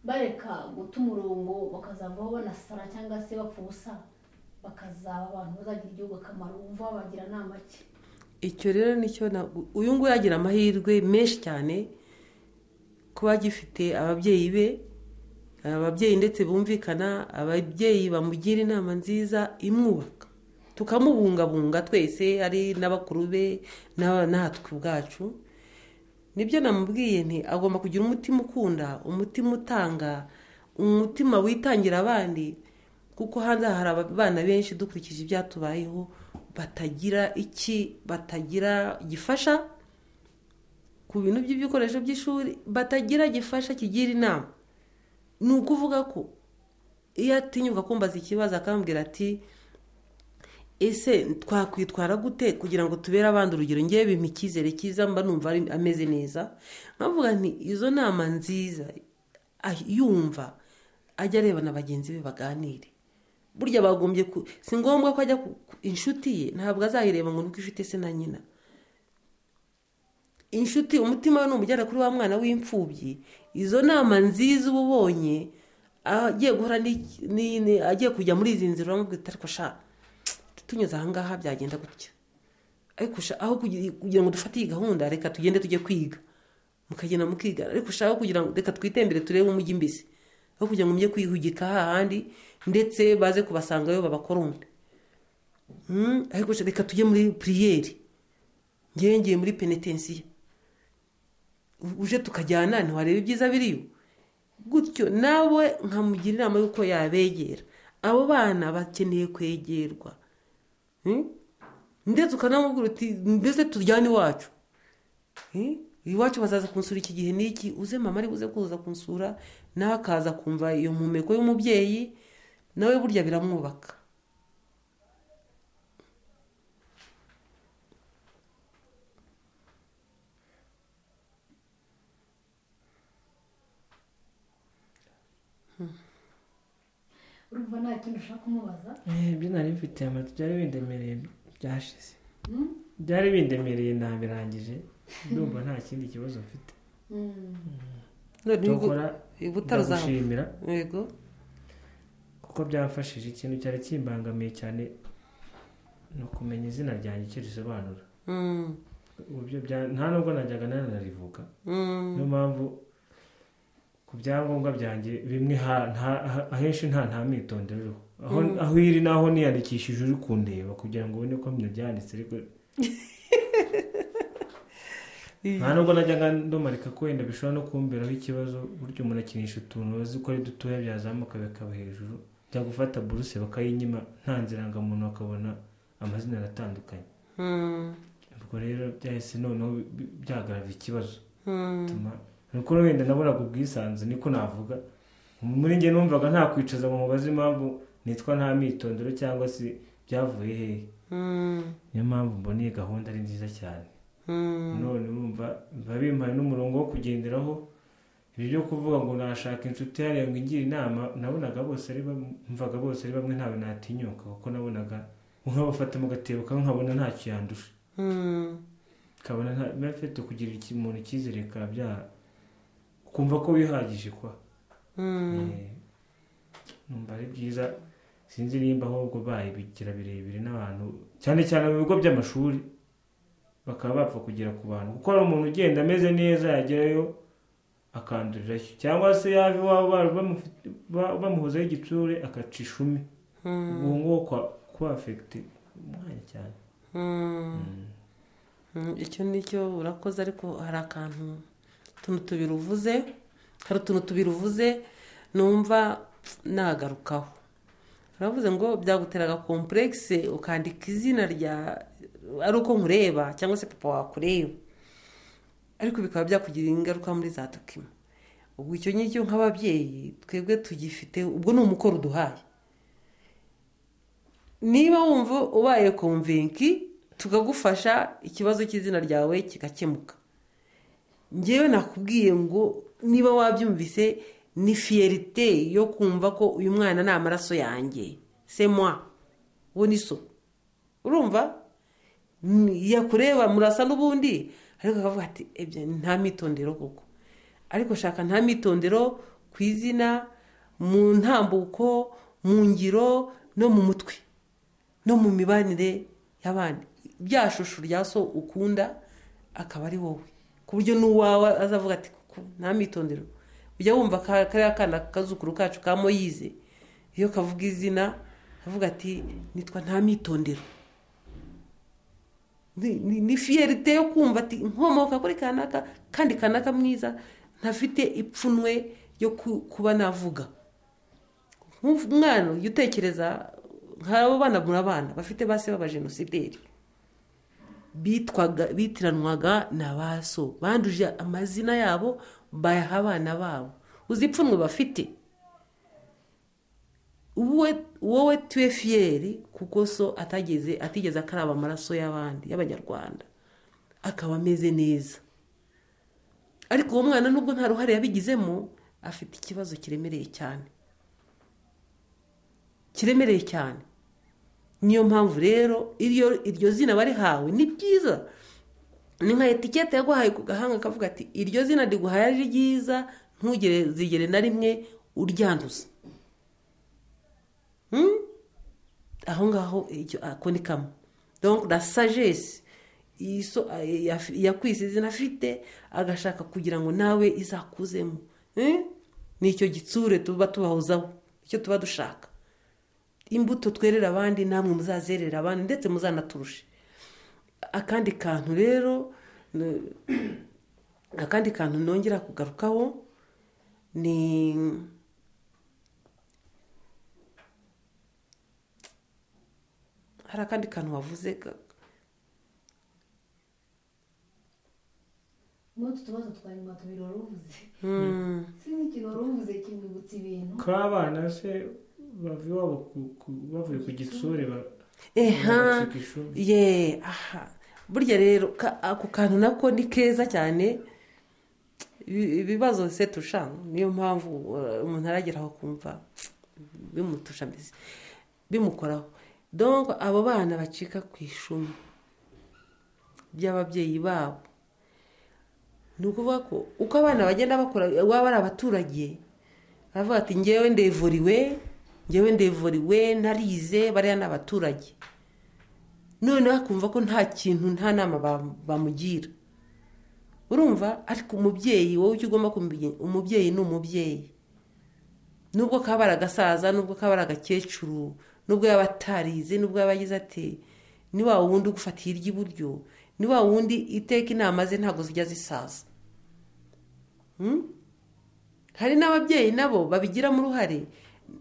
bareka guta umurongo bakazavaho banasara cyangwa se bapfa ubusa bakazaba abantu bazagira igihugu akamaro wumva wabagira inama ki icyo rero nicyo na- uyu nguyu agira amahirwe menshi cyane kuba agifite ababyeyi be ababyeyi ndetse bumvikana ababyeyi bamugira inama nziza imwubaka tukamubungabunga twese ari n'abakuru be n'aba- natwe ubwacu nibyo namubwiye nti agomba kugira umutima ukunda umutima utanga umutima witangira abandi kuko hanze aha hari abana benshi dukurikije ibyatubayeho batagira iki batagira gifasha ku bintu by'ibikoresho by'ishuri batagira gifasha kigira inama ni ukuvuga ko iyo atinyuka kumbaza ikibazo akambwira ati ese twakwitwara gute kugira ngo tubere abandi urugero ngewe bimpa icyizere cyiza mba numva ari- ameze neza nkavuga nti izo nama nziza ah- yumva ajya areba na bagenzi be baganire burya bagombye ku si ngombwa ko ajya ku ku- inshuti ye ntabwo azayireba ngo nuko inshuti se na nyina inshuti umutima we ni umujyana kuri wa mwana w'imfubyi izo nama nziza uba ubonye agiye guhora n'iki- ni- ni- agiye kujya muri izi nzira uramubwira uti ariko sha tunyuze aha ngaha byagenda gutya ariko sha aho kugira kugira ngo dufate iyi gahunda reka tugende tujye kwiga mukagenda mukiga ariko sha aho kugira ngo reka twitembere turebe umujyi mbese aho kugira ngo mujye kwihugika hahandi ndetse baze kubasangayo babakorombe Mm, ariko sha reka tujye muri piriyeri ngewe ngiye muri penetensiya uje tukajyana ntiwareba ibyiza biriyo gutyo nawe nkamugira inama y'uko yabegera abo bana bakeneye kwegerwa Hmm? ndetse ukanamubwira uti mbese turyane iwacu Hmm? iwacu bazaza kunsura iki gihe n'iki uze mama ari buze kuza kunsura nawe akaza kumva iyo mpumeko y'umubyeyi nawe burya biramwubaka urumva nta kintu ushaka kumubaza ibyo nari mfite amata byari bindemereye byashize Mm? byari bindemereye ntabirangije ndumva nta kindi kibazo mfite Mm. none tokora ubu utarazamuka ndagushimira yego kuko byamfashije ikintu cyari kimbangamiye cyane ni ukumenya izina ryanjye icyo risobanura Mm, Uburyo bya- nta nubwo najyaga nanarivuga mm, niyo mpamvu ku byangombwa byanjye bimwe ha- nta- ha- ahenshi nta nta myitondero iriho aho aho iri naho niyandikishije uri kundeba kugira ngo ubone ko mbino byanditse ariko nta nubwo najyaga ndomarika ko wenda bishobora no kumberaho ikibazo burya umuntu akinisha utuntu bazi ko ari dutoya byazamuka bikaba hejuru cyangwa gufata buruse bakayinyima nta nzirangamuntu bakabona amazina aratandukanye mm, ubwo rero byahise noneho bi- bi- byagarava ikibazo mm. bituma nuko wenda nabonaga ubwisanzu niko navuga muri njye numvaga nta kwicaza ngo mubaze impamvu nitwa nta myitondoro cyangwa se byavuye hehe Mm, niyo mpamvu mbona iyi gahunda ari nziza cyane mm, none wumva biba bimpaye n'umurongo wo kugenderaho ibyo byo kuvuga ngo nashaka inshuti hariya ngo ingire inama nabonaga bose ari bamwe mvaga bose ari bamwe ntawe natinyuka kuko nabonaga nkabafata mu gatebo kamwe nkabona ntacyo yandusha mm. kabona nta biba bifite kugira iki- umuntu icyizere bikaba bya kumva ko wihagije kwa Eh, numva ari byiza sinzi nimba ahubwo bayibigira birebire n'abantu cyane cyane mu bigo by'amashuri bakaba bapfa kugera ku bantu kuko hari umuntu ugenda ameze neza yagerayo akandurirayo cyangwa se yava iwabo bari bamufite- ba- bamuhozaho igitsure akaca ishumi uwo nguwo kwa- kuba afegite umwanya cyane Mm, icyo ni cyo urakoze ariko hari akantu utuntu tubiri uvuze hari utuntu tubiri uvuze numva nagarukaho uravuze ngo byaguteraga kompuregise ukandika izina rya ari uko nkureba cyangwa se papa wakureba ariko bikaba byakugirira ingaruka muri za dokima ubwo icyo ngicyo nk'ababyeyi twebwe tugifite ubwo ni umukoro uduhaye niba wumva ubaye komvenki tukagufasha ikibazo cy'izina ryawe kigakemuka ngewe nakubwiye ngo niba wabyumvise ni fiyerite yo kumva ko uyu mwana ni amaraso yanjye semwa uwo ni so urumva Ni- yakureba murasa n'ubundi ariko akavuga ati ebye nta mitondero koko ariko shaka nta mitondero ku izina mu ntambuko mu ngiro no mu mutwe no mu mibanire y'abandi rya shusho rya so ukunda akaba ari wowe ku buryo n'uwawe azavuga ati kuko nta mitondero ujya wumva ka- kariya kana kazukuru kacu ka moyize iyo kavuga izina kavuga ati nitwa nta mitondero ni ni- ni fiyerite yo kumva ati nkomoka kuri kanaka kandi kanaka mwiza ntafite ipfunwe ryo ku- kuba navuga Nk'ufu- umwana ujya utekereza nk'abo bana murabana bafite base b'abajenosideri bitwaga bitiranwaga na ba so banduje amazina yabo bayaha abana babo uzi ipfunwe bafite wowe wowe tuwe fiyeri kuko so atageze atigeze akaraba amaraso y'abandi y'abanyarwanda akaba ameze neza ariko uwo mwana nubwo nta ruhare yabigizemo afite ikibazo kiremereye cyane kiremereye cyane niyo mpamvu rero iryo iryo zina barihawe ni ryiza ni nka etikete yaguhaye ku gahanga kavuga ati iryo zina riguhaye ari ryiza ntugere zigere na rimwe uryanduza Hmm? aho ngaho icyo ako ni kamwe donc la sagesse iyi so- eh, yaf- yakwise izina afite agashaka kugira ngo nawe izakuzemo Hmm? ni icyo gitsure tuba tubahozaho icyo tuba dushaka imbuto twerera abandi namwe muzazerera abandi ndetse muzanaturushe akandi kantu rero ni- akandi kantu nongera kugarukaho ni hari akandi kantu wavuze ga- muri utu tubazo twa nyuma tubiri wari uvuze Hmm. sinzi ikintu wari uvuze kimwibutsa ibintu k'abana se bava iwabo ku- ku- bavuye ku gitsure ba- eha bagacika ishuri ye aha burya rero ka- ako kantu nako ni keza cyane Ibi- ibibazo se tusha niyo mpamvu uh, umuntu arageraho kumva bimutusha mbese bimukoraho donc abo bana bacika ku ishumi by'ababyeyi babo ni ukuvuga ko uko abana bagenda bakora waba ari abaturage baravuga ati ngewe ndevuriwe ngewe ndevuriwe narize bariya ni abaturage noneho akumva ko nta kintu nta nama ba- bamugira urumva ariko umubyeyi wowe icyo ugomba kumenya umubyeyi ni umubyeyi nubwo kaba ari agasaza nubwo kaba ari agakecuru nubwo yaba atarize nubwo yaba agize ate ni wa wundi ugufatiye iry'iburyo ni wa wundi iteka inama ze ntabwo zijya zisaza Hmm? hari n'ababyeyi nabo babigiramo uruhare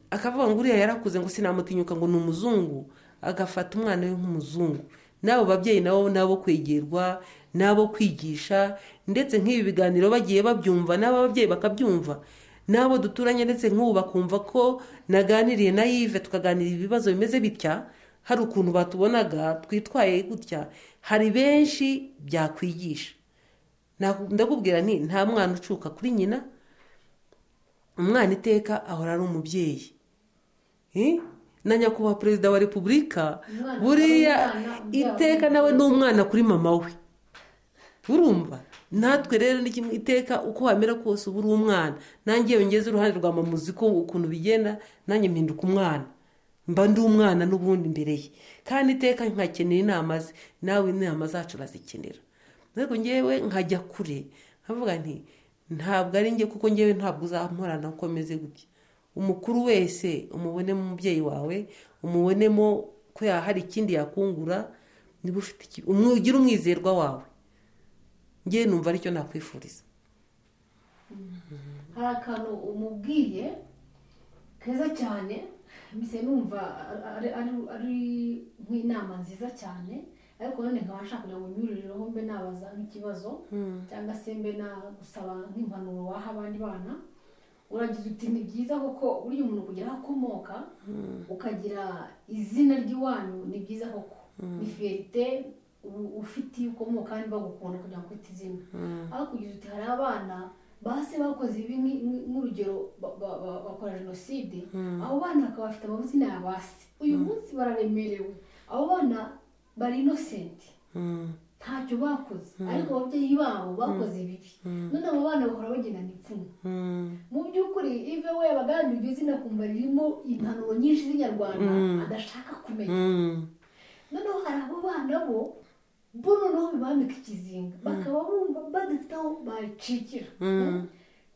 akavuga ngo uriya yarakuze ngo sinamutinyuka ngo ni umuzungu agafata umwana we nk'umuzungu n'abo babyeyi nabo nabo kwegerwa nabo kwigisha ndetse nk'ibi biganiro bagiye babyumva n'abo babyeyi bakabyumva n'abo duturanye ndetse nk'ubu bakumva ko naganiriye na yive tukaganira ibibazo bimeze bitya hari ukuntu batubonaga twitwaye gutya hari benshi byakwigisha Naku- ndakubwira nti nta mwana ucuka kuri nyina umwana iteka ahora ari umubyeyi Eh? na nyakubahwa perezida wa repubulika Umwana buriya akaba umwana, umubyeyi iteka akaba nawe ni umwana kuri mama we urumva natwe rero ni kimwe iteka uko wamera kose uba uri umwana nanjye iyo ngeze uruhande rwa mama uzi ko ukuntu bigenda nanjye mpinduka umwana mba ndi umwana n'ubundi imbere ye kandi iteka nkakenera inama ze nawe inama zacu urazikenera ariko ngewe nkajya kure nkavuga nti ntabwo ari njye kuko ngewe ntabwo uzamporana uko meze gutya umukuru wese umubonemo umubyeyi wawe umubonemo ko ya- hari ikindi yakungura niba ufite iki- umwe- ugire umwizerwa wawe njye numva aricyo nakwifuriza hari akantu umubwiye keza cyane mbese numva ari- ari- ari- ari nk'inama nziza cyane ariko none nkaba nshaka kugira ngo nyurireho mbe nabaza nk'ikibazo cyangwa se mbe nagusaba nk'impanuro waha abandi bana uragize uti ni byiza kuko burya umuntu kugira aho akomoka ukagira izina ry'iwanyu ni byiza koko ni fiyerite u- ufite iyo ukomoka kandi bagukunda kugira ngo ufite izina aho kugira uti hari abana base bakoze ibi nki- nki- nk'urugero ba- ba- ba- bakora jenoside abo bana bakaba bafite amazina ya base uyu munsi bararemerewe abo bana bari inosenti ntacyo bakoze ariko ababyeyi babo bakoze ibibi none abo bana bahora bagendana ipfunwe mu by'ukuri ive we abaganira iryo zina kumva ririmo impanuro nyinshi z'inyarwanda adashaka kumenya noneho hari abo bana bo bo noneho bibambika ikizinga bakaba bumva badafite aho bacikira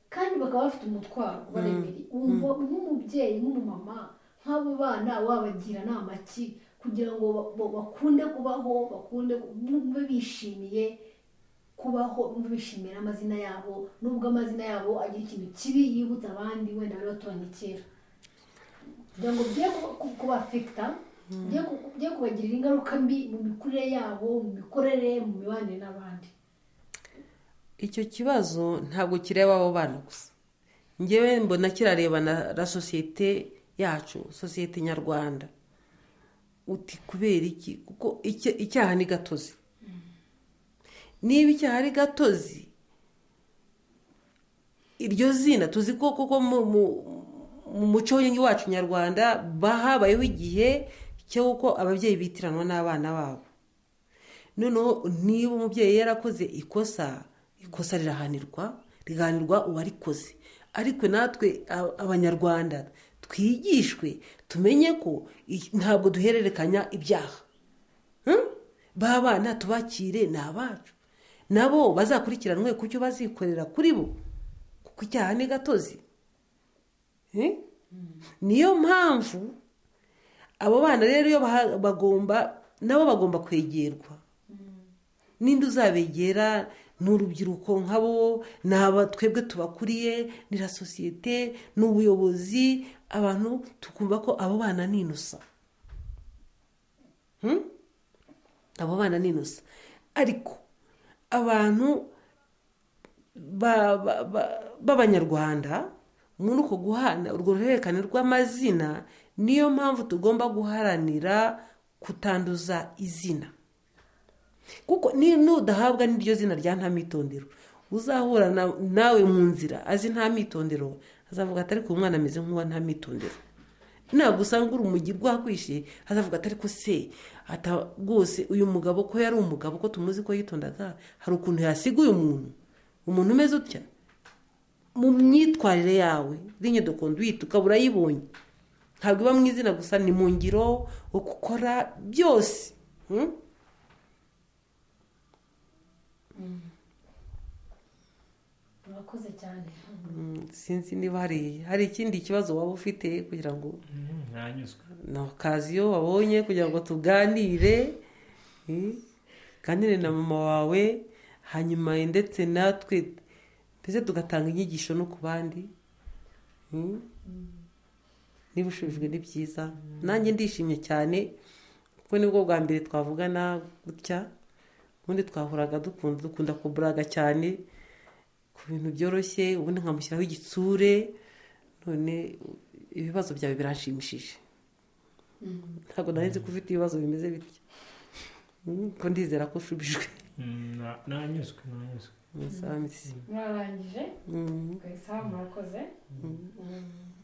kandi bakaba bafite umutwaro ubaremeye wumva nk'umubyeyi nk'umumama nk'abo bana wabagira inama ki kugira ngo ba- ba- bakunde kubaho bakunde bumve bishimiye kubaho bumve bishimira amazina yabo nubwo amazina yabo agira ikintu kibi yibutsa abandi wenda bari baturanye kera kugira ngo bye kubafekita bye kubagirira ingaruka mbi mu mikurire yabo mu mikorere mu mibanire n'abandi icyo kibazo ntabwo kireba abo bana gusa ngewe mbona kirareba na na sosiyete yacu sosiyete nyarwanda uti kubera iki kuko icya- icyaha ni gatozi niba icyaha ari gatozi iryo zina tuzi ko kuko mu- mu- mu muco wacu nyarwanda ba- habayeho igihe cyo kuko ababyeyi bitiranwa n'abana babo noneho niba umubyeyi yarakoze ikosa ikosa rirahanirwa rigahanirwa uwarikoze ariko natwe a- abanyarwanda twigishwe tumenye ko i- ntabwo duhererekanya ibyaha Hmm? ba bana tubakire ni abacu nabo bazakurikiranwe ku cyo bazikorera kuri bo kuko icyaha ni gatozi Eh? niyo mpamvu abo bana rero iyo baha- bagomba nabo bagomba kwegerwa ninde uzabegera ni urubyiruko nk'abo ni aba twebwe tubakuriye ni na sosiyete ni ubuyobozi abantu tukumva ko abo bana ni inusa Hmm? abo bana ni inusa ariko abantu ba- ba- ba- b'abanyarwanda muri uko guhana urwo ruhererekane rw'amazina niyo mpamvu tugomba guharanira kutanduza izina kuko ni- nudahabwa n'iryo zina rya nta mitondero uzahura na- nawe mu nzira azi nta mitondero azavuga atari ku mwana ameze nk'uwa nta mitondero ntabwo usanga urumujyi rwakwishe azavuga atari ko se ata- rwose uyu mugabo ko yari umugabo ko tumuzi ko yitondaga hari ukuntu yasiga uyu muntu umuntu umeze utya mu myitwarire yawe rinyodokondo uyita ukaba urayibonye ntabwo iba mu izina gusa ni mu ngiro ukora byose Hmm? murakoze cyane Mm, sinzi niba hari hari ikindi kibazo waba ufite kugira ngo ntanyuzwe na okaziyo wabonye kugira ngo tuganire eh, uganire na mama wawe hanyuma ndetse natwe mbese tugatanga inyigisho no ku bandi Mm. niba ushubijwe ni byiza nanjye ndishimye cyane kuko nibwo bwa mbere twavugana gutya ubundi twahuraga dukunda dukunda kuburaga cyane ku bintu byoroshye ubundi nkamushyiraho igitsure none u- ibibazo byawe biranshimishije ntabwo nari nzi ko ufite ibibazo bimeze bityo Mm, ko ndizera ko ushubijwe ntanyuzwe ntanyuzwe Mm, sawa, Mrs. mwararangije Mm, isaba murakoze Mm.